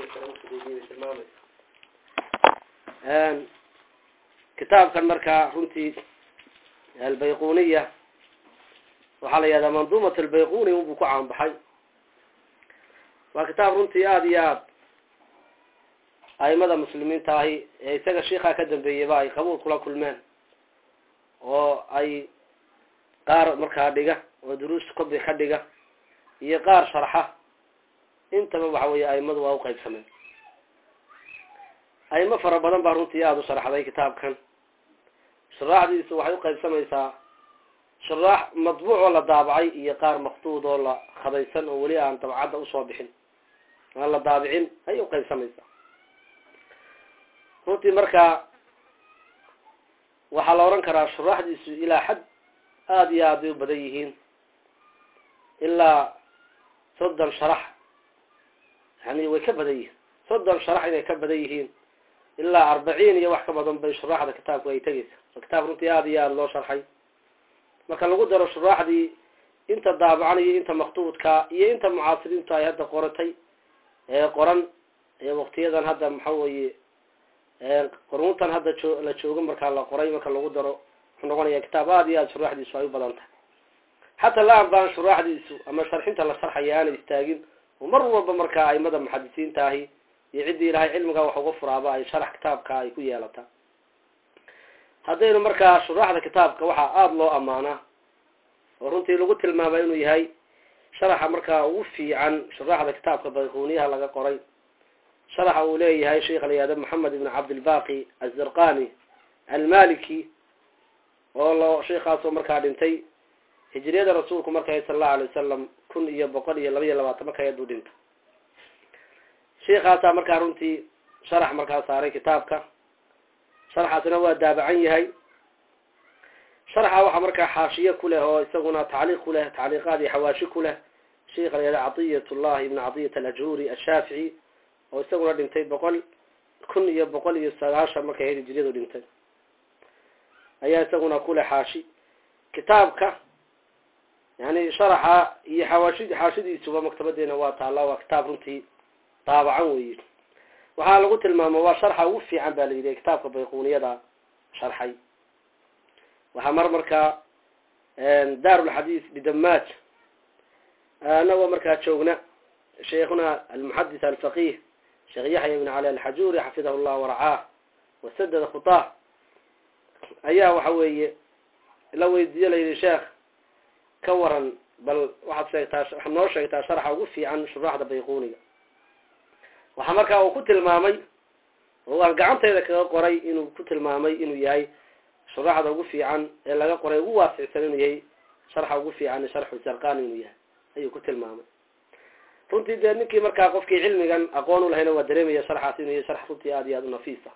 tilmaamaysa kitaabkan markaa runtii albayquniya waxaa la yihahdaa manduumat albayquni unbuu ku caanbaxay waa kitaab runtii aada iyo aad aimada muslimiinta ahi ee isaga shiikaa ka dambeeyeyba ay qabuul kula kulmeen oo ay qaar markaa dhiga oo duruus kobi ka dhiga iyo qaar sharxa intaba waxa weeye aimadu waa uqaybsameen aimo fara badan baa runtii aada u sharxday kitaabkan shuraaxdiisu waxay uqaybsamaysaa shuraax madbuuc oo la daabacay iyo qaar maktuud oo la khadaysan oo weli aan dabcadda usoo bixin aan la daabicin ayay uqaybsamaysaa runtii markaa waxaa la oran karaa shuraaxdiisu ilaa xad aada iyo aad bay u badan yihiin ilaa soddon sharax yani way ka badan yihiin soddon sharax inay ka badan yihiin ilaa arbaciin iyo wax ka badan bay shuraaxda kitaabku ay tegeysa waa kitaab runtii aada iyo aada loo sharxay marka lagu daro shuraaxdii inta daabacan iyo inta maktuudka iyo inta mucaasiriintu ay hadda qoratay ee qoran ee waktiyadan hadda maxa weeye qoruntan hadda oo la joogo markaa la qoray marka lagu daro wuxuu noqonaya kitaab aada iyo aada shuraaxdiisu ay u badan tahay xataa laan baan shuraaxdiisu ama sharxinta la sharxaya aanay istaagin oo mar walba markaa aimada muxadisiinta ahi iyo ciddii ilahay cilmigaa wax uga furaaba ay sharax kitaabka ay ku yeelata haddaynu markaa shuraaxda kitaabka waxaa aada loo amaanaa oo runtii lagu tilmaama inuu yahay sharaxa markaa ugu fiican shuraaxda kitaabka bayquniyaha laga qoray sharaxa uu leeyahay sheikha la yihahdo maxamed ibn cabdilbaqi azirqani almaliki oo lo sheikaasoo markaa dhintay hijriyada rasuulku markay sala allahu alay wasalam kun iyo boqol iyo laba iyo labaatan marka ayaduu dhinta sheikaasaa markaa runtii sharax markaa saaray kitaabka sharaxaasina waa daabacan yahay sharaxa waxaa markaa xaashiye ku leh oo isaguna tacliiq ku leh tacliiqaad iyo xawaashi ku leh sheikha la yihahdo catiyat llahi ibn catiyat alajuri ashaafici oo isaguna dhintay boqol kun iyo boqol iyo sagaashan markay ahayd hijriyadu dhintay ayaa isaguna ku leh xaashi kitaabka yani sharaxa iyo xawaashi xaashidiisuba maktabadeena waa taalla waa kitaab runtii daabacan weyi waxaa lagu tilmaamo waa sharxa ugu fiican ba la yidhi kitaabka bayquniyada sharxay waxaa mar markaa daarulxadiis bidamaaj anagoo markaa joogna sheikhuna almuxadis alfaqih sheekh yaxya ibn cali alxajuri xafidahu llah waracaah wasadada khutaa ayaa waxa weeye la weydiiye la yidhi sheekh ka waran bal waxaad sheegtaa waxaad noo sheegtaa sharxa ugu fiican shuraaxda bayquniga waxaa markaa uu ku tilmaamay oo aan gacantayda kaga qoray inuu ku tilmaamay inuu yahay shuraaxda ugu fiican ee laga qoray ugu waasicsan inuu yahay sharxa ugu fiican sharxu zarqani inuu yahay ayuu ku tilmaamay runtii dee ninkii markaa qofkii cilmigan aqoon u lahayna waa dareemaya sharxaas inuu yahay sharx runtii aada iyo aada u nafiisa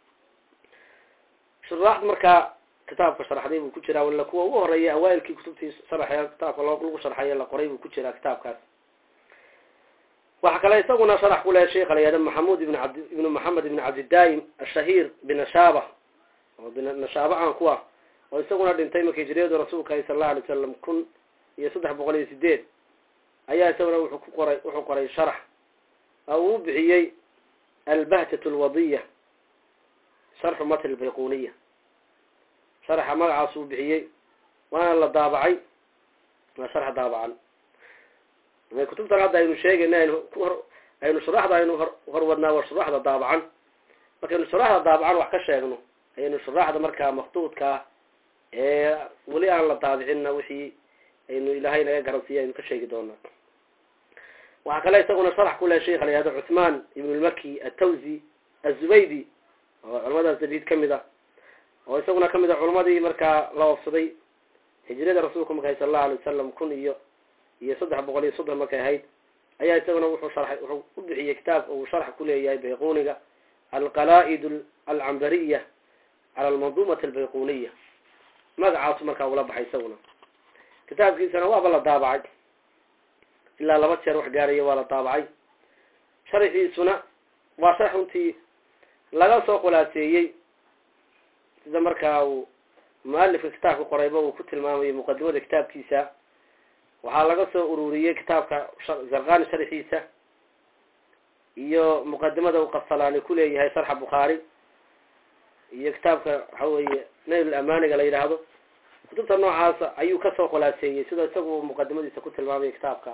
shuraaxd markaa kitaabka sharxday buu ku jiraa wala kuwa ugu horeeya awaailkii kutubtii sharaxee kitaabka loo lagu sharxaye la qoray buu ku jiraa kitaabkaas waxaa kale isaguna sharax ku lehay sheikha la yihahdo maxamud ibn abd ibnu maxamed ibn cabdidaim ashahiir binashaaba oo binashaaba aan ku ah oo isaguna dhintay marka hijriyadu rasuulka ahi sala allahu alay wasalam kun iyo saddex boqol iyo sideed ayaa isaguna wuxuu ku qoray wuxuu qoray sharax oo uu bixiyey albahjat alwadiya sharxu matn albayquniya sharaxa magacaas uu bixiyey waana la daabacay waa sharx daabacan kutubtan hadda aynu sheegayna aynu kuhor aynu shuraaxda aynu hor horwadnaa waa shuraaxda daabacan markaynu shuraaxda daabacan wax ka sheegno ayaynu shuraaxda markaa maktuudkaa ee weli aan la daabicinna wixii aynu ilaahay naga garansiiya aynu ka sheegi doonaa waxaa kale isaguna sharax ku leh sheikha la yihahdo cuthman ibn lmaki atawzi azubaydi oo culamadaas dabiid kamid ah oo isaguna kamid ah culamadii markaa la oofsaday hijrada rasuulka markay sala allahu alay wasalam kun iyo iyo saddex boqol iyo soddon markay ahayd ayaa isaguna wuxuu sharxay wuxuu u bixiyey kitaabka uu sharx ku leeyahay bayquniga alqalaa-id alcambariya cala almanduumati albayquniya magacaasu markaa ula baxay isaguna kitaabkiisana waaba la daabacay ilaa laba jeer wax gaaraya waa la daabacay sharxiisuna waa sharx runtii laga soo khulaaseeyey sida markaa uu mualifka kitaabka qorayba uu ku tilmaamayo muqadimada kitaabkiisa waxaa laga soo ururiyey kitaabka zarqani sharxiisa iyo muqadimada uu qasalaani kuleeyahay sarxa bukhaari iyo kitaabka waxa weeye nail amaniga la yidhaahdo kutubta noocaasa ayuu kasoo khulaaseeyey sida isagu muqadimadiisa ku tilmaamaya kitaabka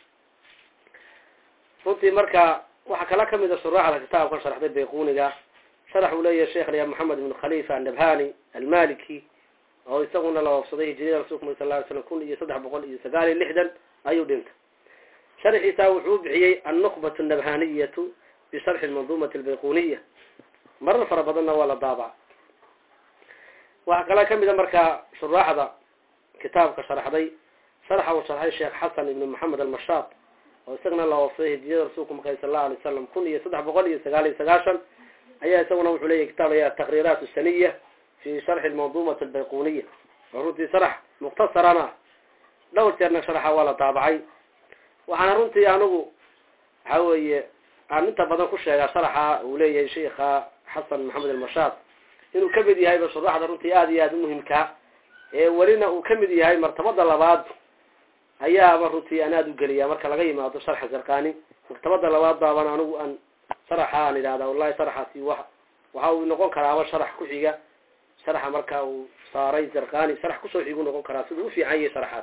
runtii marka waxaa kala kamid a shuraaxda kitaabka sharxday bayquniga sharax uu leeyahay sheekh lya maxamed ibn khalifa annabhani almaliki oo isaguna la oofsaday hijriyada rasulka mur sal ly slam kun iyo saddex boqol iyo sagaal iyo lixdan ayuu dhintay sharxiisa wuxuu u bixiyey annukbat annabhaniyatu bisharxi lmanduumati albayquniya marar fara badanna waa la daabaca waxaa kala kamid a markaa shuraaxda kitaabka sharxday sharxa uu sharxay sheekh xasan ibn maxamed almashaad oo isagana la oofsaday hijriyada rasulka marka sal allau alay wasalam kun iyo saddex boqol iyo sagaal iyo sagaashan ayaa isaguna wuxuu leeyahy kitaab laya taqriiraat saniya fi sharxi lmanduumati albayquniya oo runtii sharax mukhtasarana dhowr jeerna sharaxa waa la daabacay waxaana runtii anigu waxa weeye aan inta badan ku sheegaa sharaxa uu leeyahay sheikha xasan maxamed almashaad inuu kamid yahayba shuraxda runtii aada iyo aada umuhimkaa ee welina uu kamid yahay martabada labaad ayaaba runtii aan aada u geliyaa marka laga yimaado sharxa zarqani martabada labaad baaban anigu aan sharaxa aan idhahda wallahi sharaxaasi wa waxa uu noqon karaaba sharax ku xiga sharaxa marka uu saaray zarqani sharax kusoo xigu noqon karaa siduu ufiican yahay sharaxaas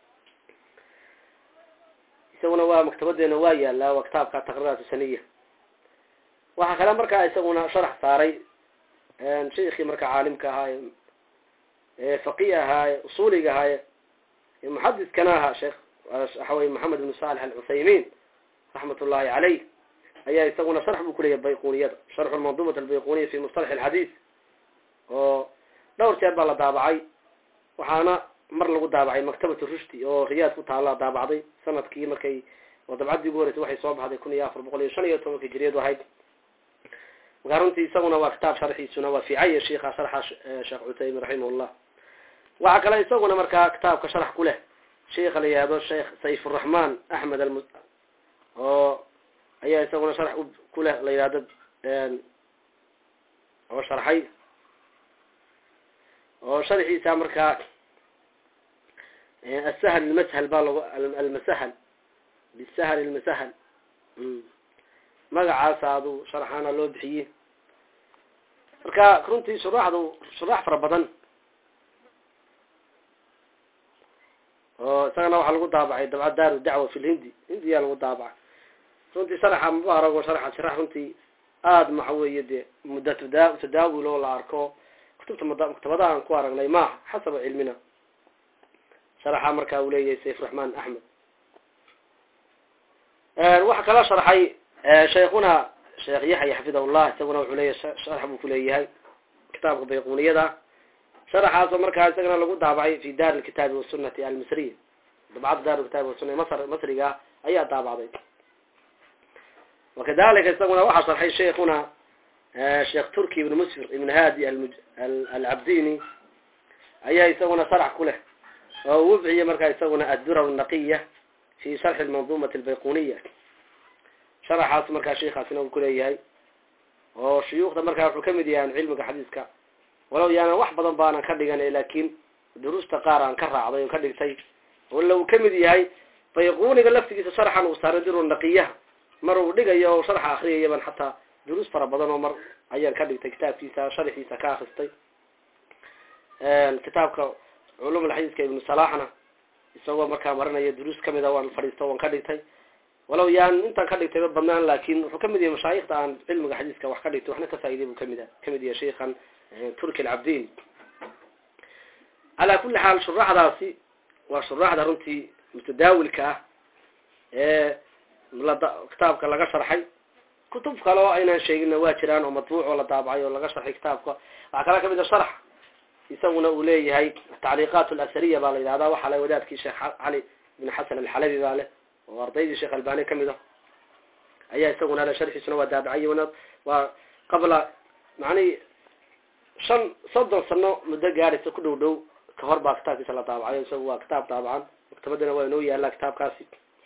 isaguna waa maktabadeena waa yaalaa waa kitaabka taqriiraat saniya waxaa kale markaa isaguna sharax saaray sheikii marka caalimka ahaa ee faqih ahaa ee usuuliga ahaa ee muxadiskana ahaa sheekh waxa weye maxamed ibn saalex alcuthaymin raxmat ullahi caleyh ayaa isaguna sharx buu kuleeyahy bayquniyada sharxu lmanduumat albayquniya fi mustalax alxadiis oo dhowr jeer baa la daabacay waxaana mar lagu daabacay maktabatu rushdi oo riyaad ku taala daabacday sanadkii markay oo dabcaddii ugu horeysay waxay soo baxday kun iyo afar boqol iyo shan iyo tobanka hijriyadu ahayd markaa runtii isaguna waa kitaab sharxiisuna waa fiicaya sheikha sharxa sheekh cuthaymin raximahullah waxaa kale isaguna markaa kitaabka sharax ku leh sheikha la yihahdo sheekh sayfuraxmaan axmed alm oo ayaa isaguna sharax ku leh la yihahdo oo sharxay oo sharxiisa markaa asahl almashal baa lagu almasahal bisahal almasahal magacaasa adu sharaxaana loo bixiyey marka runtii shuraaxdu shuraax fara badan oo isagana waxaa lagu daabacay dabca daaru dacwa fi lhindi hindiyaa lagu daabacay runtii sharaxa mubaarag oo sharaxa sharax runtii aada maxa weeye dee mudda tada tadaawul oo la arko kutubta maktabadaha aan ku aragnay maaha xasaba cilmina sharaxa markaa uu leeyahay sayf raxmaan axmed waxaa kala sharxay shaykhuna sheekh yaxya xafidahullah isaguna wuxuu leeyahay sharx buu kuleeyahay kitaabka bayquniyada sharaxaasoo markaa isagana lagu daabacay fi daar lkitaabi wasunati almisriya dabcadda daar kitaabi wasuna masr masriga ayaa daabacday wakadalika isaguna waxaa sharxay sheikhuna sheekh turki ibn musfir ibn hadi alcabdini ayaa isaguna sharax ku leh oo uu bixiyey markaa isaguna addura naqiya fi sharxi lmanduumati albayquniya sharaxaas markaa sheikaasina uu kuleeyahay oo shuyuukhda markaa wuxuu kamid yahay cilmiga xadiiska walow yaanan wax badan baanan ka dhigan laakin duruusta qaar aan ka raacday oo ka dhigtay wala uu kamid yahay bayquniga laftigiisa sharxan uu saaray diru naqiyaha mar uu dhigayo oo sharxa akriyayaban xataa duruus fara badan oo mar ayaan ka dhigtay kitaabkiisa sharxiisa ka akristay kitaabka culum alxadiiska ibnu salaxna isagoo markaa marinaya duruus kamid a waan fadhiisto waan ka dhigtay walow yaan intaan ka dhigtayba badnaan laakin wuxuu kamid yahay mashaayikda aan cilmiga xadiiska wax ka dhigtay waxna ka faa'iday buu kamid kamid yahay sheikhan turki alcabdin calaa kulli xaal shuraaxdaasi waa shuraaxda runtii mutadaawilka ah ee kitaabka laga sharxay kutub kale oo aynaan sheegina waa jiraan oo matbuuc oo la daabacay oo laga sharxay kitaabka waxaa kala kamid a sharx isaguna uu leeyahay tacliiqaat alasariya baa la yidhahdaa waxaa le wadaadkii sheekh cali ibn xasan alxalabi baa leh oo ardaydii sheekh albani kamid ah ayaa isaguna le sharxiisuna waa daabacay waa qabla macnihi shan soddon sano muddo gaadhaysa ku dhow dhow kahor baa kitaabkiisa la daabacay isaga waa kitaab daabacan maktabadana waa inoo yaallaa kitaabkaasi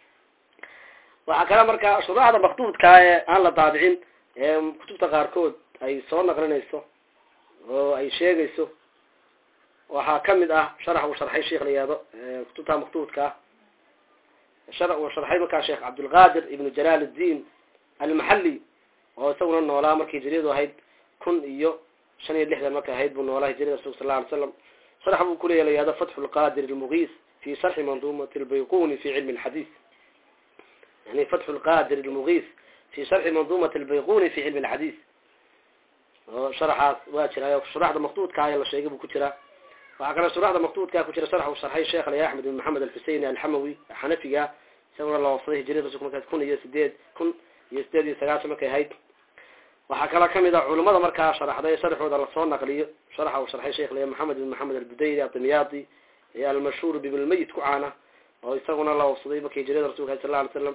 waxaa kale markaa shuraaxda maktuudkaa ee aan la daabicin ee kutubta qaarkood ay soo naqlinayso oo ay sheegayso waxaa kamid ah sharax uu sharxay sheikh la yihahdo kutubta maktuudka ah shar uu sharxay markaa sheekh cabdulqadir ibnu jalaal الdin almaxali oo isaguna noolaa markii hijriyadu ahayd kun iyo shan iyo lixdan markay ahayd buu noolaa hijriyada rasulka sal alay slam sharx buu kuleeya la yihahdo fatxu lqadir lmugiis fi sharxi mandumat lbayquni fi cilmi lxadiis yani fatxu lqadir lmugiis fi sharxi mandumat lbayquni fi cilmi lxadiis oo sharaxaas waa jira shuraxda maktuudka ayaa la sheegay buu ku jiraa waxaa kale shuraxda maktuudkaa ku jira sharx uu sharxay sheekh alaya axmed bin maxamed alxuseini alxamawi xanafiga isaguna la wafsaday hijriyada rasulka markaas kun iyo sideed kun iyo sideed iyo sagaashan markay ahayd waxaa kala kamid a culimada markaa sharaxday sharxooda lasoo naqliyo sharaxa uu sharxay sheekh laya maxamed bin maxamed albudayri adimyaadi ee almashhuur bibnlmayit ku caana oo isaguna la wafsaday markii hijriyada rasulka sal la alay slam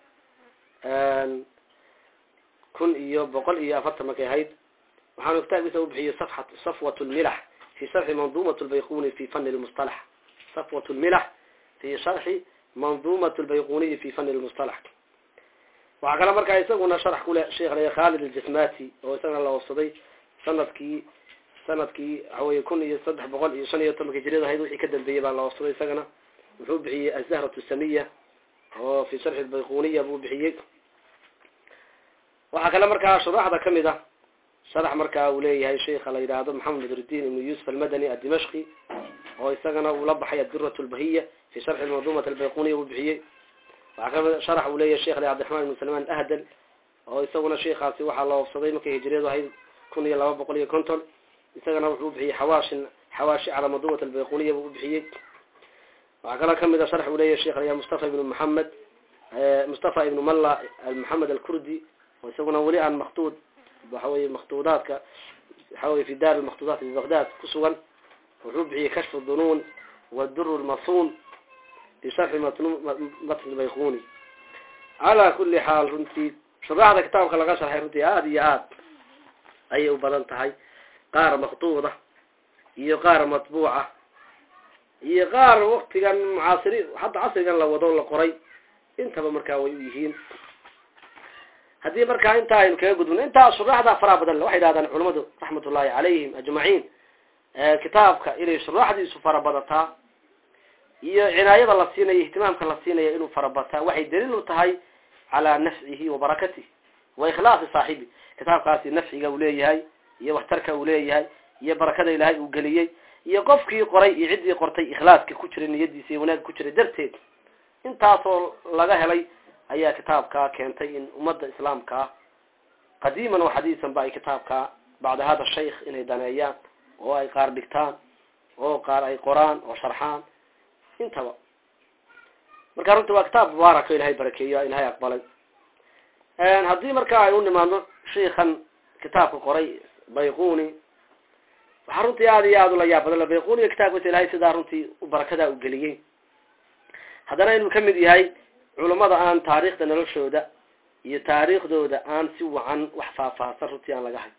kun iyo boqol iyo afartan markay ahayd waxaanu kitaabkiisa ubixiyey safat safwat lmilax fi sharxi mandumat lbayquni fi fani lmustalax safwat lmilax fi sharxi mandumat lbayquniyi fi fani lmustalax waxaa kale markaa isaguna sharax kule sheekh laya khalid aljasmati oo isagana la wafsaday sanadkii sanadkii waxaweye kun iyo saddex boqol iyo shan iyo tobanka hijriyada ahayd wixii ka dambeeyey baa la wafsaday isagana wuxuu bixiyey azahrat samiya oo fi sharxi lbayquniya buu bixiyey waxaa kale markaa shuraxda kamid ah sharax markaa uu leeyahay sheikha la yidhaahdo maxamed badruddin ibnu yuusuf almadani adimashqi oo isagana uu la baxay adirat lbahiya fi sharxi mandumat albayquniya uu bixiyey waxaa kamid sharax uu leeyahay sheekh cabdiraxman ibnu salmaan ahdal oo isaguna sheikaasi waxaa la wafsaday markay hijriyadu ahayd kun iyo laba boqol iyo konton isagana wuxuu bixiyey xawaashin xawaashi cala mandumat albayquniya buu ubixiyey waxaa kaloo kamid a sharx uu leeyahay sheekh laya mustafa ibnu maxamed mustafa ibnu malla maxamed alkurdi oo isaguna weli aan maktuud waxaweye maktuudaadka waxaweye fi daar lmaktuudaat bibaqdad kusugan wuxuu bixiyey kashf dunuun wadur lmasuun fi sharxi matn bayquni calaa kuli xaal runtii shuraxda kitaabka laga sharxay runtii aada iyo aad ayay u badan tahay qaar maktuuda iyo qaar matbuuca iyo qaar waktigan mucaasiri hadda casrigan la wado la qoray intaba markaa way u yihiin haddii markaa intaa aynu kaga gudbino intaa shuraxda faraha badan waxay yidhahdaan culamadu raxmatullahi calayhim ajmaciin kitaabka inay shuraaxdiisu farabadataa iyo cinaayada la siinayo ihtimaamka la siinaya inuu farabataa waxay daliil u tahay calaa nafcihi wa barakatihi wa ikhlaasi saaxibi kitaabkaasi nafciga uu leeyahay iyo waxtarka uu leeyahay iyo barakada ilaahay uu geliyey iyo qofkii qoray iyo ciddii qortay ikhlaaska ku jiray niyadiisa iyo wanaag ku jiray darteed intaasoo laga helay ayaa kitaabkaa keentay in ummadda islaamkaa qadiiman wa xadiisan ba ay kitaabkaa bacda hada shaykh inay daneeyaan oo ay qaar dhigtaan oo qaar ay qoraan oo sharxaan intaba marka runta waa kitaab mubaarako ilahay barakeeyo ilahay aqbalay haddii marka ay u nimaadno shiikan kitaabka qoray bayquni waxaa runtii aada iyo aada ula yaab badan bayquniga kitaabkiisa ilahay sidaa runtii barakadaa u geliyey haddana inuu kamid yahay culamada aan taariikhda noloshooda iyo taariikhdooda aan si wacan wax faahfaahsan runtii aan laga hay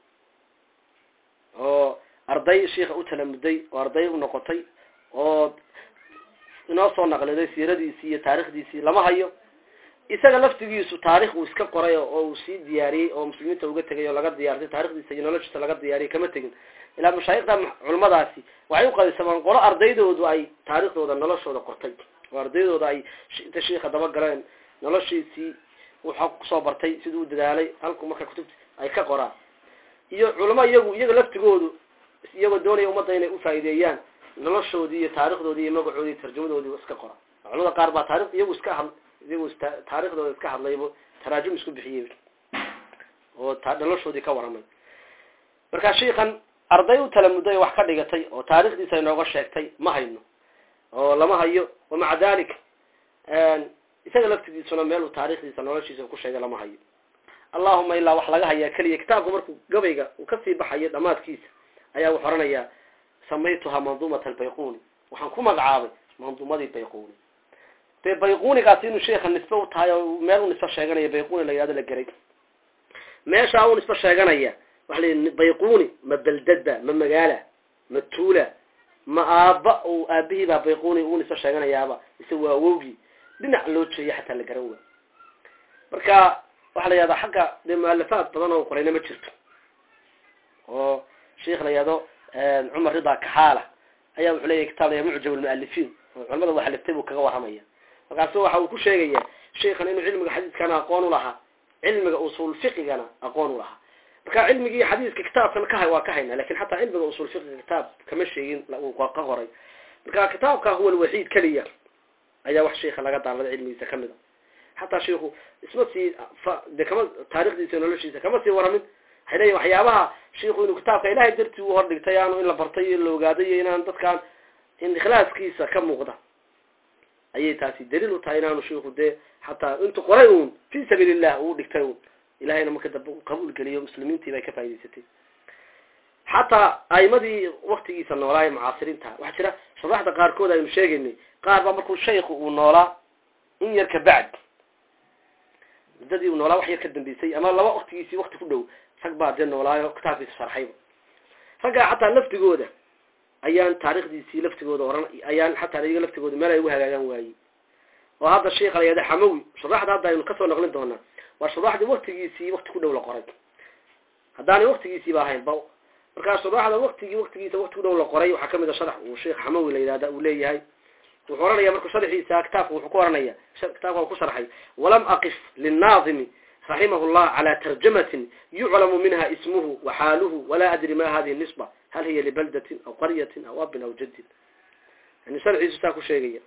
oo arday shiika u talamuday oo arday u noqotay oo inoo soo naqliday siiradiisii iyo taarikhdiisii lama hayo isaga laftigiisu taarikh uu iska qoray oo uu sii diyaariyey oo muslimiinta uga tegay oo laga diyaartay taarikhdiisa iyo noloshiisa laga diyaariyay kama tegin ilaa mashaayikda culamadaasi waxay uqaybsamaan qolo ardaydoodu ay taarikhdooda noloshooda qortay oo ardaydooda ay inta shiika daba galeen noloshiisii wuxuu kusoo bartay siduu u dadaalay halku marka kutubta ay ka qoraan iyo culamo iyagu iyaga laftigoodu iyagoo doonaya ummadda inay ufaa'ideeyaan noloshoodii iyo taarikhdoodii iyo magacoodii tarjumadoodii iska qora culamada qaar baa taarikh iyagu iska had iyagu taarikhdooda iska hadlaybo taraajum isku bixiyey oo noloshoodii ka waramay marka shiikan arday u talamuday wax ka dhigatay oo taarikhdiisa inooga sheegtay ma hayno oo lama hayo wamaca dalik isaga laftigiisuna meel uu taarikhdiisa noloshiisa ku sheegay lama hayo allahuma ilaa wax laga hayaa keliya kitaabka markuu gabayga uu kasii baxayo dhamaadkiisa ayaa wuxu oranayaa samaytuhaa mandumat albayquni waxaan ku magacaabay mandumadii bayquni dee bayqunigaasi inuu sheika nisbe u tahay oo meel u nisbe sheeganaya bayquni la yihahdo la geray meeshaa u nisbe sheeganaya waxa la bayquni ma beldadba ma magaala ma tuula ma aaba u aabihii baa bayquni u nisbe sheeganayaaba ise waa awowgii dhinac loo jeeya xataa la garan waa marka waxaa la yihahdaa xagga dee mualafaad badan oo qorayna ma jirto oo sheikh la yihahdo cumar rida kaxaala ayaa wuxuu leeyahy kitaab laya mucjam almualifiin oo culamada waxaliftay buu kaga warramaya markaasu waxa uu ku sheegaya sheikhan inuu cilmiga xadiidkana aqoon u lahaa cilmiga usul fiqigana aqoon u lahaa marka cilmigii xadiiska kitaabkan ka waa ka hayna lakin xataa cilmiga usul fiqiga kitaab kama sheegin ka qoray marka kitaabka huwa alwaxiid keliya ayaa wax sheika laga daalada cilmigiisa kamid a xataa sheiku isma sii de kama taarikhdiisa noloshiisa kama sii waramin waxay leeyihin waxyaabaha sheiku inuu kitaabka ilahay dartii u hordhigtay aanu in la bartay iyo la ogaaday iyo inaan dadkaan in ikhlaaskiisa ka muuqda ayay taasi daliil u tahay inaanu sheiku dee xataa intu qoray uun fi sabiil illah uu dhigtay un ilahayna marka dambe u qabuul geliyo muslimiintii bay ka faa'idaysatay xataa aimadii waktigiisa noolaa ee mucaasiriinta waxaa jira sharaxda qaarkood aynu sheegaynay qaar baa markuu shayku uu noolaa in yar ka bacd muddadii uu noolaa wax yar ka dambeysay ama laba waktigiisii wakti ku dhow rag baa dee noolaayo kitaabkiisa sharxayba raggaa xataa laftigooda ayaan taarikhdiisii laftigooda oran ayaan xataa iyaga laftigooda meel ay ugu hagaagaan waayey oo hadda sheikha la yahda xamawi sharaxda hadda aynu kasoo naqlin doonaa waa sharaxdii waktigiisii wakti ku dhow la qoray haddaanay waktigiisiiba ahayn ba markaa sharaxda waktigii waktigiisa wakti ku dhow la qoray waxaa kamid a sharax uu sheikh xamawi la yidhahda uu leeyahay wuxuu oranaya markuu sharxiisa kitaabka wuxuu ku oranaya kitaabka ku sharxay walam aqif linnaadimi raximah llah calى tarjamatin yuclamu minha ismuhu waxaaluhu walaa adri ma hadihi nisba hal hiya libaldatin aw qaryatin aw abin aw jadin yani sharxiisu saa ku sheegaya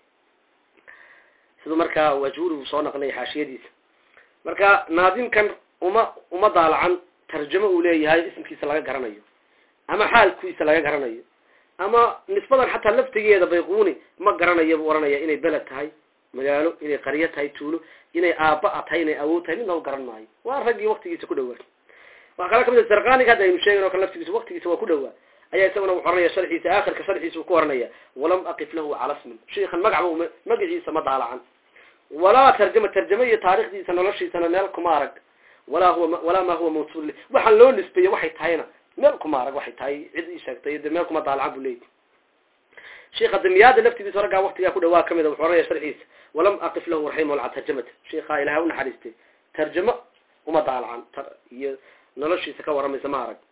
siduu markaa wajhurigu soo naqlaya xaashiyadiisa marka naadimkan uma uma daalacan tarjamo uu leeyahay ismkiisa laga garanayo ama xaalkiisa laga garanayo ama nisbadan xataa laftigeeda bayquni ma garanayo buu oranaya inay beled tahay magaalo inay qaryo tahay tuulo inay aaba tahay inay awood tahay midna u garan maayo waa raggii waktigiisa ku dhawaa waxaa kala kamid sarqaniga hadda aynu sheegan o kale laftigiisa waktigiisa waa ku dhawaa ayaa isaguna wuxu oranaya sharxiisa aakhirka sharxiisa uu ku oranaya walam aqif lahu cala smin sheikan magacba magaciisa ma daalacan walaa tarjama tarjamo iyo taarikhdiisa noloshiisana meel kuma arag walaa huwa walaa ma huwa mawsul waxaan loo nisbeeye waxay tahayna meel kuma arag waxay tahay cid ii sheegtay de meel kuma daalacan bu leeyahy sheika damiyaada laftigiisa raggaa waktigaa ku dhawaa kamid a wuxuu oranaya sharxiisa walam aqif lahu raximah llah tarjamata sheikhaa ilahay u naxariistay tarjamo uma daalacan iyo noloshiisa ka waramaysa ma arag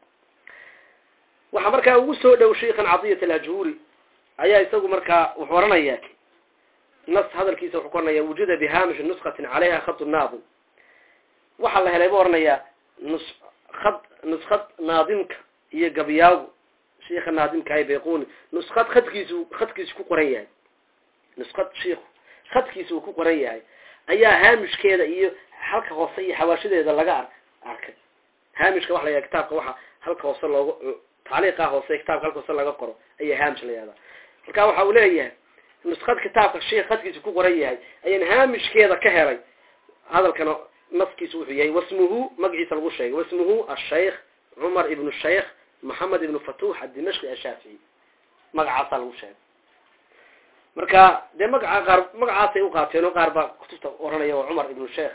waxaa markaa ugu soo dhow sheikan cadiyat alajhuri ayaa isagu markaa wuxuu oranaya nas hadalkiisa wuxuu ku oranaya wujida bihamishi nuskatin calayha khad naadim waxaa la helay bu oranayaa nus ad nuskad naadimka iyo gabyaagu sheika naadimka ay bayquni nuskad khadkiisu khadkiisu ku qoran yahay nuskad shiiku khadkiisa uu ku qoran yahay ayaa haamishkeeda iyo halka hoose iyo xawaashadeeda laga ar arkay haamishka waxa la yahada kitaabka waxa halka hoose loogu tacliiqa hoose kitaabka halka hoose laga qoro ayaa haamish la yahdaa marka waxa uu leeyahay nuskad kitaabka sheik khadkiisa ku qoran yahay ayaan haamishkeeda ka helay hadalkana naskiisu wuxuu yahay wasmuhu magaciisa lagu sheegay wasmuhu ashaykh cumar ibnu shaykh maxamed ibnu fatuux adimashqi ashaafici magacaasaa lagu sheegay marka dee magaca qaar magacaasay uqaateen oo qaar baa kutubta oranaya waa cumar ibnu sheikh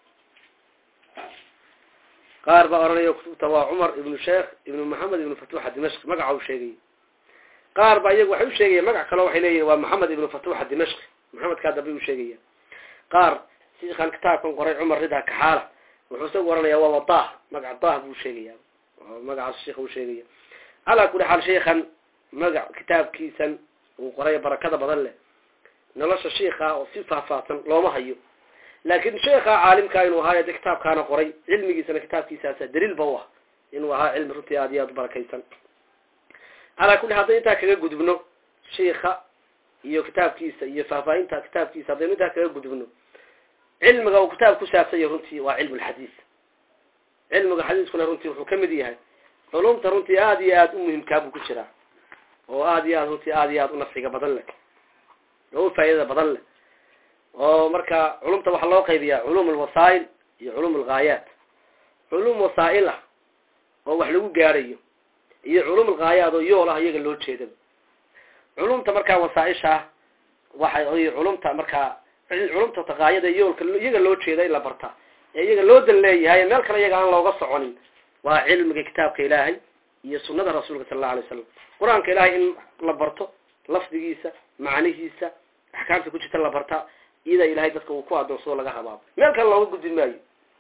qaar baa oranaya kutubta waa cumar ibnu sheikh ibnu maxamed ibnu fatuux adimashqi magaca uu sheegay qaar baa iyagu waxay u sheegaya magac kaleo waxay leeyihin waa maxamed ibnu fatuux adimashqi maxamedkaa dambe u sheegaya qaar shiikan kitaabkan qoray cumar rida kaxaala wuxuu isagu oranaya waa wadah magac dah buu sheegaya magacaas sheika uu sheegaya calaa kuli xaal sheikan magac kitaabkiisan uu qoray barakada badan leh nolosha sheika oo si faahfaahsan looma hayo laakin sheika caalimka inuu ahaayo de kitaabkaana qoray cilmigiisana kitaabkiisaasa daliil ba u ah inuu ahaa cilmi runtii aad iyo aad u barakaysan calaa kuli hadday intaa kaga gudubno sheika iyo kitaabkiisa iyo faahfaahinta kitaabkiisa haddaynu intaa kaga gudubno cilmiga uu kitaab ku saabsanya runtii waa cilmu lxadiis cilmiga xadiiskuna runtii wuxuu kamid yahay culumta runtii aada iyo aada u muhimkaa buu ku jiraa oo aada iyo aad runtii aada iyo aada u nafciga badan leh oo u faa'iidada badan leh oo marka culumta waxaa loo qaybiyaa culum alwasaa'il iyo culum alghaayaat culum wasaa'il ah oo wax lagu gaarayo iyo culum alghaayaat oo yool ah iyaga loo jeedaba culumta markaa wasaaisha ah waxay culumta markaa culumta taqaayada yoolka iyaga loo jeeda in la barta ee iyaga loo dan leeyahay meel kale iyaga aan looga soconin waa cilmiga kitaabka ilaahay iyo sunada rasuulka sala allau alay slam qur-aanka ilaahay in la barto lafdigiisa macnihiisa axkaamta ku jirta la barta iyada ilahay dadka uu ku adoonsado laga habaabo meel kale looga gudbi maayo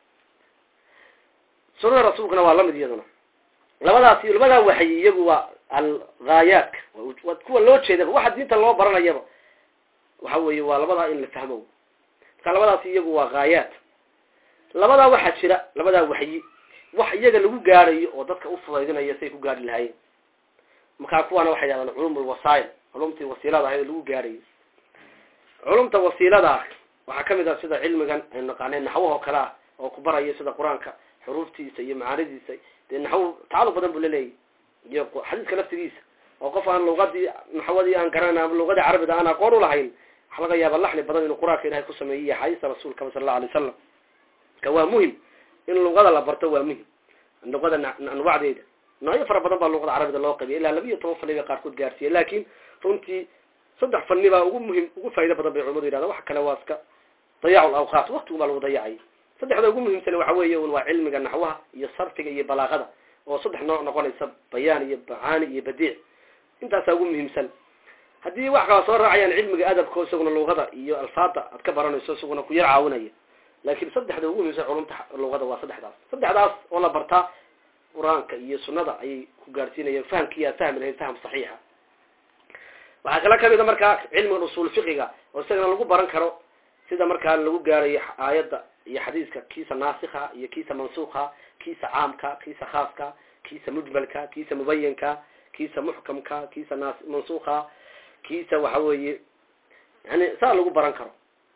sunada rasuulkana waa lamid iyaduna labadaas labadaa waxyi iyagu waa alghaayaadka waa kuwa loo jeedaba waxa diinta loo baranayaba waxa weeye waa labadaa in la fahmo marka labadaas iyagu waa haayaat labadaa waxaa jira labadaa waxyi wax iyaga lagu gaarayo oo dadka ufudaydinaya say ku gaari lahaayeen markaa kuwaana waxay yidhahdaan culum lwasail culumtii wasiilada ahayd lagu gaarayo culumta wasiilada waxaa kamid ah sida cilmigan aynu naqaanay naxwahoo kale ah oo ku baraya sida qur-aanka xuruuftiisa iyo macaanidiisa dee naxwo tacalluq badan buu laleeyahy iyo xadiiska laftigiisa oo qof aan luqadii naxwadii aan garanan ama luqadii carabiga aan aqoon ulahayn waxa laga yaaba laxni badan inuu qur-aanka ilahay ku sameeyey iyo axaadiista rasuulkaba sala allau alay wasalam ka waa muhim in luqada la barto waa muhim luqada anwacdeeda noocyo fara badan baa luqada carabiga loo qabiya ilaa laba iyo toban fani bay qaarkood gaarsiiye laakin runtii saddex fani baa ugu muhim ugu faa'ido badan bay culimadu yidhahda wax kale waa iska dayaacu lawqaat waktigu baa lagu dayacay saddexda ugu muhiimsan waxa weeye un waa cilmiga naxwaha iyo sarfiga iyo balaaqada oo saddex nooc noqonaysa bayaan iyo macaani iyo badiic intaasaa ugu muhiimsan haddii wax kala soo raacayaan cilmiga adabka isaguna luqada iyo alfaada aad ka baranayso isaguna ku yar caawinaya laakin saddexda ugu muhiimsan culumta luqada waa saddexdaas saddexdaas oo la bartaa qur-aanka iyo sunada ayay ku gaarsiinayaan fahamkii aad fahmi lahayd faham saxiixa waxaa kala kamida markaa cilmiga usuul fiqiga oo isagana lagu baran karo sida markaa lagu gaarayo aayadda iyo xadiiska kiisa naasikha iyo kiisa mansuukha kiisa caamka kiisa khaaska kiisa mujmalka kiisa mubayinka kiisa muxkamka kiisa nas mansuukha kiisa waxa weeye yani saa lagu baran karo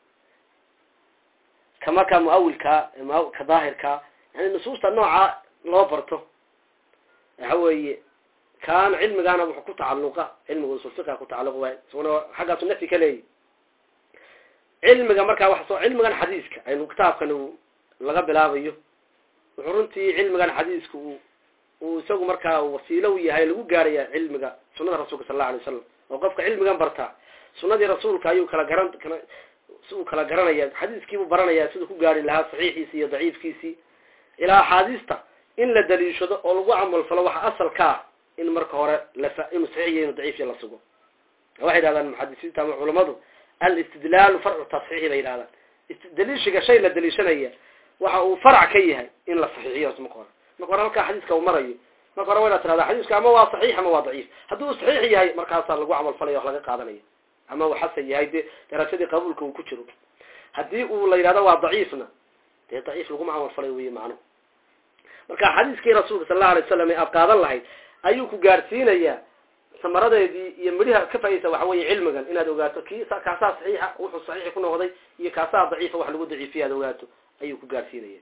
ka markaa muawilka ka daahirka yani nusuusta nooca loo barto waxa weeye kaan cilmigaana wuxuu ku tacaluqa cilmiga usul fiqiga ku tacaluq waay isaguna xaggaasu nafyi ka leeyahy cilmiga markaa wa soo cilmigan xadiiska aynu kitaabkan laga bilaabayo wuxuu runtii cilmigan xadiiska u uu isagu markaa wasiilo u yahay lagu gaaraya cilmiga sunada rasuulka sal allau alay wasalam oo qofka cilmigan bartaa sunadii rasuulka ayuu kala garan kala si uu kala garanaya xadiiskiibuu baranaya siduu ku gaari lahaa saxiixiisi iyo daciifkiisii ilaa axaadiista in la daliishado oo lagu camalfalo waxa asalka ah in marka hore lafa inuu saxiixiyo inuu daciifiyo la sugo waxay yidhahdaan muxadisiinta ama culamadu alistidlaalu farcu tasxiixi bay yidhahdaan daliishiga shay la daliishanaya waxa uu farac ka yahay in la saxiixiyo marka hore marka hore halkaa xadiiska uu marayo marka hore wayna tirahdaa xadiiska ama waa saxiix ama waa daciif haddii uu saxiix yahay markaasaa lagu camalfalaya wax laga qaadanaya ama uu xasan yahay dee darajadii qabuulka uu ku jiro haddii uu la yidhahdo waa daciifna dee daciif laguma camalfalay wey macnuhu marka xadiiskii rasuulka sal allau alay wasalam ee aad qaadan lahayd ayuu ku gaarsiinayaa samaradeedii iyo midhaha ka faa'idaysa waxa weeye cilmigan inaad ogaato kii kaasaa saxiixa wuxuu saxiixi ku noqday iyo kaasaa daciifa wax lagu daciifiya aad ogaato ayuu ku gaarsiinaya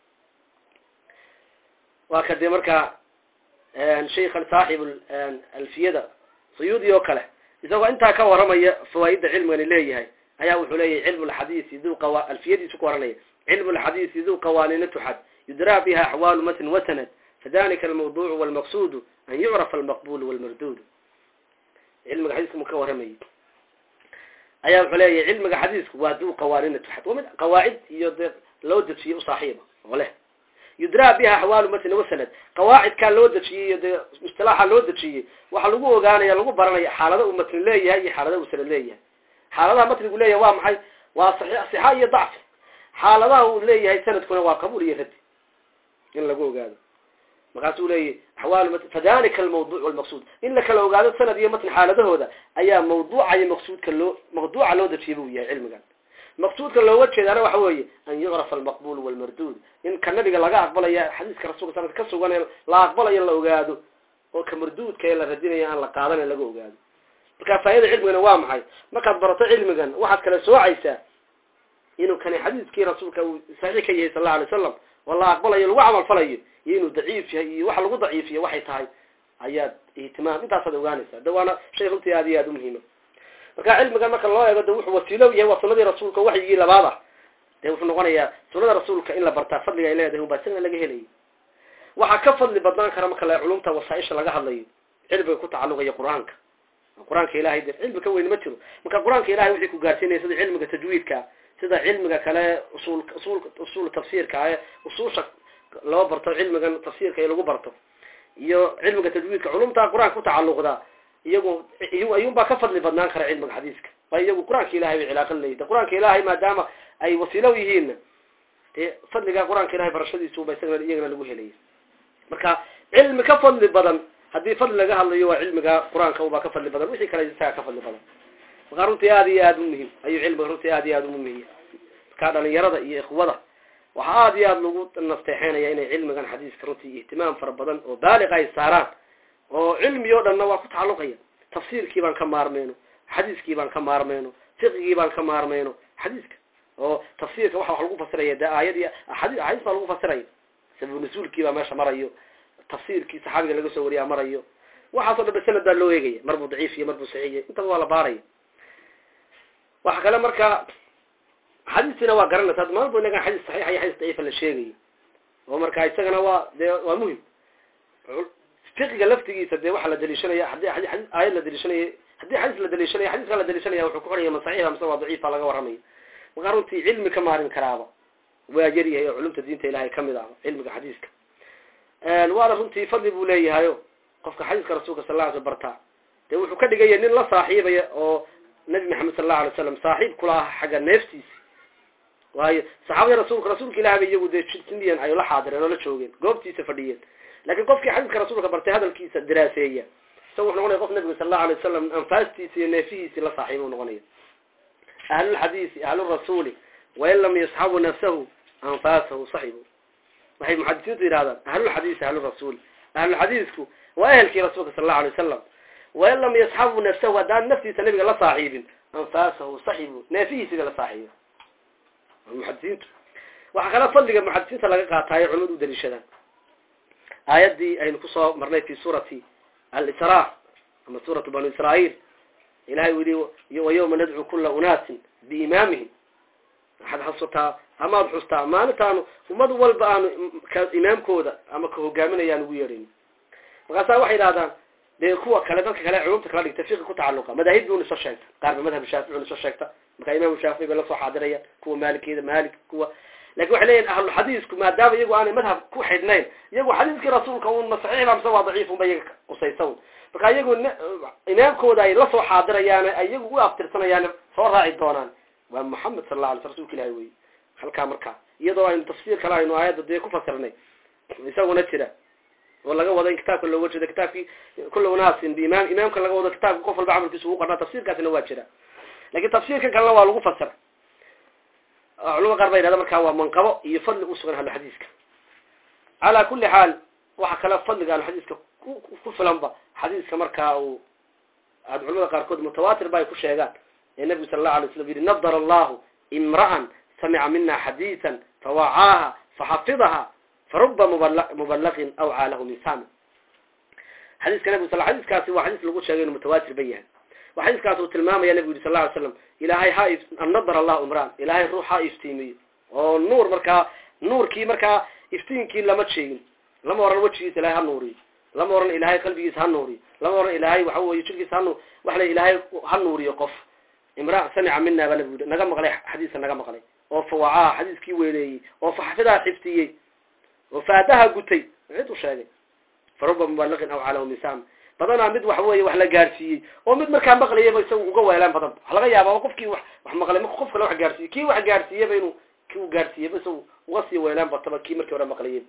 waa ka dee markaa sheikhan saaxib alfiyada suyuudi oo kale isagoo intaa ka waramaya fawaaidda cilmigani leeyahay ayaa wuxuu leeyahay cilmu lxadiisi du qawa alfiyadiisu ku waranaya cilmu lxadiisi du qawaanina tuxad yudraa biha axwaalu matn wasanad fadalika almawduucu walmaqsuudu an yucrafa almaqbulu walmarduudu cilmiga xadiiska mu ka waramayay ayaa wuxuu leeyahay cilmiga xadiisku waa du qawaanina tuxad waa mid qawaacid iyo dee loo dejiye usaaxiiba oo leh yudraa biha axwaalu matn wasanad qawaacidkaa loo dejiyey iyo dee istilaaxa loo dejiyey waxaa lagu ogaanaya lagu baranaya xaalada uu matni leeyahay iyo xaalada uu sanad leeyahay xaaladaha matnigu leeyahay waa maxay waa sixa iyo dacfi xaaladaha uu leeyahay sanadkuna waa qabuul iyo radi in lagu ogaado markaasuu leeyahy axwaal matn fadalika almawduc walmaqsuud in la kala ogaado sanad iyo matn xaaladahooda ayaa mawduuca iyo maqsuudka loo mawduuca loo dejiyay buu yahay cilmigan maqsuudka looga jeedaana waxa weeye an yucrafa almaqbul walmarduud in ka nabiga laga aqbalaya xadiiska rasulka sanad ka sugan ee la aqbalayo la ogaado oo ka marduudka ee la radinaya aan la qaadana laga ogaado marka faa'ida cilmigana waa maxay markaad barato cilmigan waxaad kala soocaysaa inuu kani xadiiskii rasuulka uu saxiix ka yahay sal allau alay wasalam oo la aqbalayo lagu camal falayo iyo inuu daciif yahay iyo waxa lagu daciifiyo waxay tahay ayaad ihtimaam intaasaad ogaanaysaa de waana shay runtii aad iyo aada umuhiima marka cilmigan marka loo eego de wuxuu wasiilo yahay waa sunadii rasuulka waxyigii labaad ah dee wuxuu noqonayaa sunada rasuulka in la bartaa fadliga ay leedahay unbaa isagana laga helayay waxaa ka fadli badnaan kara marka la culumta wasaaisha laga hadlayo cilmiga ku tacaluqaya qur-aanka qur-aanka ilahay de cilmi ka weyn ma jiro marka qur-aanka ilahay wixii ku gaarsiinaya sida cilmiga tajwiidka sida cilmiga kale usul usul usul tafsiirka ee usuusha loo barto cilmigan tafsiirka ee lagu barto iyo cilmiga tajwiidka culumta qur-aanka ku tacaluqda iyagu ayuunbaa ka fadli badnaan kara cilmiga xadiiska ba iyagu qur-aanka ilahay bay cilaaqan leeyihin qur-aanka ilaahay maadaama ay wasiilo yihiinna dee fadliga qur-aanka ilahay barashadiisuba isagana iyagana lagu helaya marka cilmi ka fadli badan haddii fadli laga hadlayo waa cilmiga qur-aanka ubaa ka fadli badan wixii kale isaga ka fadli badan markaa runtii aada iyo aada umuhim ayuu cilmiga runtii aada iyo aada umuhimiya markaa dhalinyarada iyo ikhwada waxaa aada iyo aada lagu nasteexeynaya inay cilmigan xadiiska runtii ihtimaam fara badan oo baaliq ay saaraan oo cilmi o dhanna waa ku tacalluqaya tafsiirkii baan ka maarmayno xadiiskii baan ka maarmayno fiqigii baan ka maarmayno xadiiska oo tafsiirka waxa wax lagu fasiraya de aayad iyo xadii axaadiis baa lagu fasiraya sababu nasuulkii baa meesha marayo tafsiirkii saxaabiga laga soo wariyaa marayo waxaasoo dhan ba sanad baa loo eegaya mar buu daciif iyo mar buu saxiixiy intaba waa la baaraya waxa kale marka xadiistiina waa garanaysa ad maalba inagan xadiis saxiixa iyo xadiis daciifa la sheegayo oo marka isagana waa dee waa muhim fiqiga laftigiisa dee waxaa la daliishanaya haddii adi aayad la daliishanaya haddii xadiis la daliishanaya xadiiska la daliishanaya wuxuu ku xoraya ma saxiixa mise waa daciifa laga warramayo markaa runtii cilmi ka maarin karaaba waa yaryahay oo culumta diinta ilahay kamid ah cilmiga xadiiska waana runtii fadli buu leeyahayo qofka xadiiska rasuulka sal la sl bartaa dee wuxuu ka dhigaya nin la saaxiibaya oo nabi maxamed sal allahu alay slam saaxiib kula aha xagga neeftiisi waayo saxaabada rasuulka rasuulka ilahi ba iyagu dee sindiyan ay la xaadireen oo la joogeen goobtiisa fadhiyeen lakin qofkii xadiiska rasuulka bartay hadalkiisa diraaseeya isaga wuxu noqonaya qof nabiga sal allahu alay wasalam anfaastiisi iyo neefihiisi la saaxiiba u noqonaya ahlulxadiisi ahlurasuuli wain lam yasxabu nafsahu anfaasahu saxibu waxay muxadisiintu yidhahdaan ahlulxadiisi ahlurasuuli ahlulxadiisku waa ehelkii rasuulka sal allahu alay wasalam wain lam yasxabu nafsahu haddaan naftiisa nabiga la saaxiibin anfaasahu saxibu neefihiisiba la saaxiiba muxadisiintu waxaa kale fadliga muxadisiinta laga qaataayo culimadu u daliishadaan aayaddii aynu kusoo marnay fi suurati alisra ama suuratu banu israail ilahay u yihi wayawma nadcu kula unaasin biimaamihim waxaad xasutaa amaad xustaa maalintaanu ummad walba aanu imaamkooda ama ka hogaaminayaan ugu yeedhayn markaasaa waxay idhahdaan dee kuwa kale dadka kale culumta kala dhigta fiqi ku tacaluqa madaahib bun iso sheegta qaar ba madhab shaafici iso sheegta markaa imam shaafici bay lasoo xaadirayaan kuwa maalikiyada maalik kuwa lakin waxay leeyihin ahluxadiisku maadaama iyagu aanay madhab ku xidhnayn iyagu xadiiskii rasuulka un ma saxiix ba mise waa daciif un ba iyaga qusaysa un marka iyagu imaamkooda ay lasoo xaadirayaan iyagu u aftirsanayaan soo raaci doonaan waa moxamed sal la alay sl rsulka ilahi wey halkaa markaa iyadoo aynu tafsiir kale aynu aayadda dee ku fasirnay isaguna jira oo laga wado in kitaabka looga jeedo kitaabkii kula unaasin biimaam imaamka laga wado kitaabka qof walba camalkiisa ugu qarnaa tafsiirkaasina waa jira lakin tafsiirkan kalena waa lagu fasira culama qaar ba yidhahda markaa waa manqabo iyo fadli usugan ahluxadiiska calaa kuli xaal waxa kale fadliga ahluxadiiska ku filanba xadiiska markaa uu aad culamada qaarkood mutawaatir ba ay ku sheegaan ee nabigu sala allahu alay slam yidhi nadar allahu imra'an samica mina xadiisan fawacaaha faxafidaha faruba mubalaqin aw caalahu min sami xadiiska nabigu sal xadiiskaasi waa xadiis lagu sheegay inu mutawaatir ba yahay wa xadiiskaas uu tilmaamaya nabigu yidhi sal lla alay slam ilaahay ha nadar allahu imraan ilaahay ruux ha iftiimiyo oo nuur markaa nuurkii markaa iftiinkii lama sheegin lama oran wejigiisa ilahay ha nuuriyo lama oran ilaahay qalbigiisa ha nuuriyo lama oran ilaahay waxa weye jirkiisa ha nu waxa la ilaahay ha nuuriyo qof imra samica mina baa nabigu yidhi naga maqlay xadiiska naga maqlay oo fawacaa xadiiskii weyneeyey oo faxfidaa xiftiyey oo faadaha gutay cid u sheegay faruba mubalaqin aw calaw misam badanaa mid wax weeye wax la gaarsiiyey oo mid markaa maqlayaba isagu uga weelaan badan waxa laga yaaba qofkii wax wax maqlay marka qof kale wax gaarsiiyey kii wax gaarsiiyaba inuu kii u gaarsiiyaba isagu uga sii weelaan bataba kii markii hore maqlayay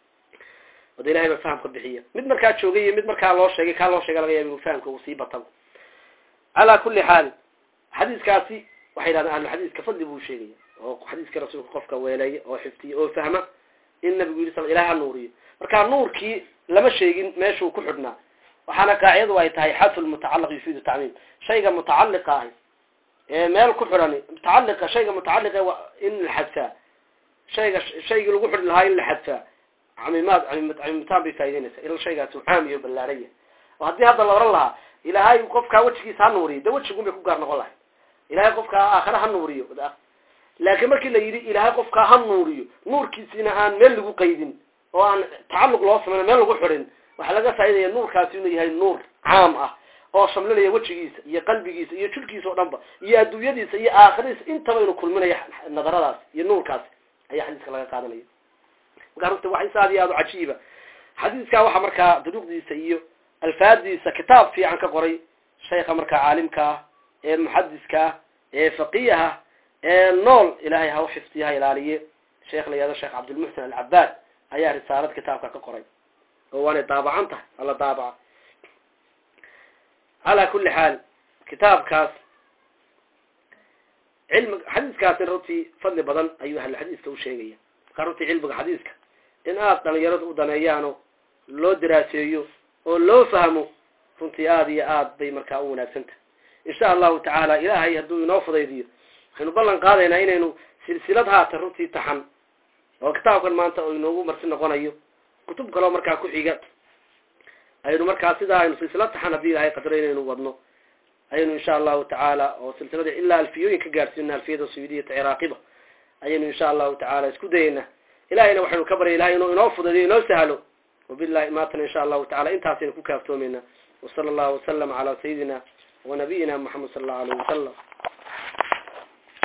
wada ilahay ba fahamka bixiya mid markaa joogay iyo mid markaa loo sheegay kaa loo sheegay laga yaaba inuu fahamka uu sii bataba calaa kuli xaal xadiiskaasi waxay yidhahdeen ahluxadiiska fadli buu sheegaya oo xadiiska rasuulka qofka weeleeya oo xiftiya oo fahma in nabigu yidhi sal ilahay ha nuuriyo marka nuurkii lama sheegin meeshuu ku xidhnaa waxaana qaacidadu ay tahay xadfu lmutacalaq yufiidu tacmiim shayga mutacaliqa ahi ee meel ku xidhani mutacaliqa shayga mutacaliqa in la xadfaa shayga shaygii lagu xidhi lahaa in la xadfaa camimaad camiimitaan bay faa'ideynaysa ila shaygaasi uu caam iyo ballaaraya oo haddii hadda la oran lahaa ilaahay qofkaa wejigiisa ha nuuriyo de wejigun bay ku gaar noqon lahay ilahay qofkaa aakhare ha nuuriyo laakiin markii la yidhi ilaahay qofkaa ha nuuriyo nuurkiisina aan meel lagu qaydin oo aan tacalluq loo samayno meel lagu xidhin waxaa laga faaidaya nuurkaasi inuu yahay nuur caam ah oo shamlinaya wejigiisa iyo qalbigiisa iyo jirkiisa o dhan ba iyo adduunyadiisa iyo aakhiradiisa intaba inuu kulminaya nadaradaas iyo nuurkaas ayaa xadiiska laga qaadanaya markaa runta wax aad iyo aad u cajiiba xadiiskaa waxaa markaa duruqdiisa iyo alfaadiisa kitaab fiican ka qoray sheekha markaa caalimka ah ee muxadiska ah ee faqiiha ee nool ilaahay ha u xifdiyo ha ilaaliye sheekh la yihahdo sheekh cabdilmuxsin alcabaad ayaa risaalad kitaabka ka qoray oo waanay daabacan tahay alla daabaca calaa kuli xaal kitaabkaas cilmi xadiiskaasi runtii fadli badan ayuu ahluxadiiska u sheegaya markaa runtii cilmiga xadiiska in aada dhalinyaradu u daneeyaano loo daraaseeyo oo loo fahmo runtii aada iyo aad bay markaa u wanaagsantah insha allahu tacaala ilaahay hadduu inoo fudaydiyo waxaynu ballan qaadaynaa inaynu silsilad haatan runtii taxan oo kitaabkan maanta oo inoogu marti noqonayo kutub kaloo markaa ku xiga aynu markaa sidaa aynu silsilad taxan haddii ilahay qadro inaynu wadno ayaynu insha allahu tacaala oo silsilada ilaa alfiyooyin ka gaadhsiina alfiyada suyudiyata ciraaqiba ayaynu insha allahu tacaala isku dayeynaa ilahayna waxaynu ka baryay ilahay inuu inoo fudaydiyo inoo sahlo wabillahi maatana insha allahu tacala intaasaynu ku kaaftoomeynaa wasala allahu wasalam calaa sayidina wanabiyina moxamed sala allahu alayh wasalam